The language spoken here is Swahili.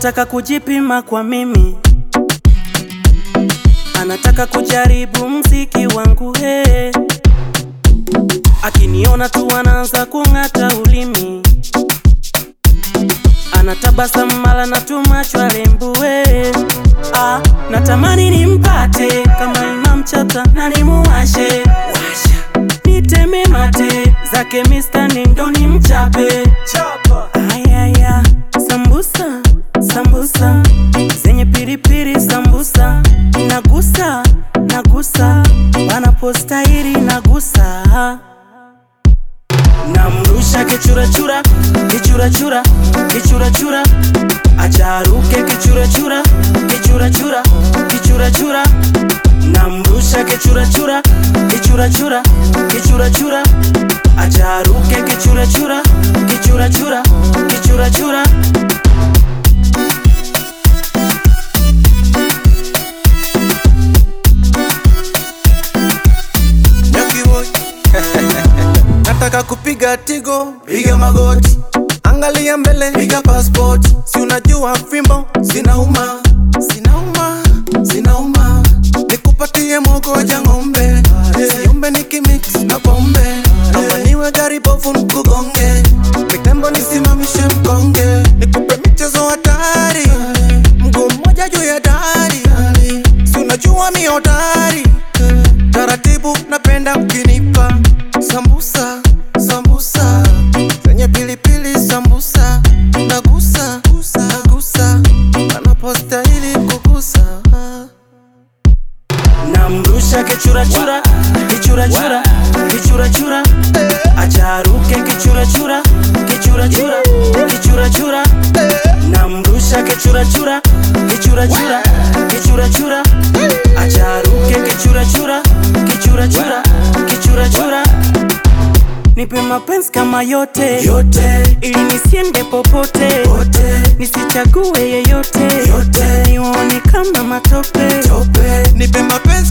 anataka kujipima kwa mimi, anataka kujaribu mziki wangu he. Akiniona tu anaanza kung'ata ulimi, anatabasamu mala na tumacho alembue. Ah, natamani nimpate kama inamchata na nimuwashe niteme mate zake mistani ndo nimchape ayaya sambusa sambusa zenye piripiri sambusa nagusa nagusa wanapostahiri nagusa namrusha kichurachura kichurachura kichurachura acharuke kichurachura kichurachura kichurachura namrusha kichurachura kichurachura kichurachura acharuke kichurachura kichurachura kichurachura Nyaki boy nataka kupiga tigo, piga magoti, angalia mbele, piga passport. Si unajua fimbo zinauma, zinauma, zinauma. Nikupatie mogoja ng'ombe, siombe nikimix na pombe, ama niwe gari bovu nikugonge, mitembo nisimamishe mkonge, nikupe michezo hatari, mguu mmoja juu ya dari, si unajua mi hodari taratibu napenda ukinipa sambusa sambusa zenye pilipili sambusa nagusa nagusa anapostahili kugusa namrusha kichurachura kichurachura kichurachura acharuke kichurachura kichurachura kichurachura namrusha kichurachura kichurachura kichurachura acharuke kichurachura kichurachura kichurachura nipe mapenzi kama yote yote ili nisiende popote yote nisichague yeyote Yote. nione kama matope tope nipe mapenzi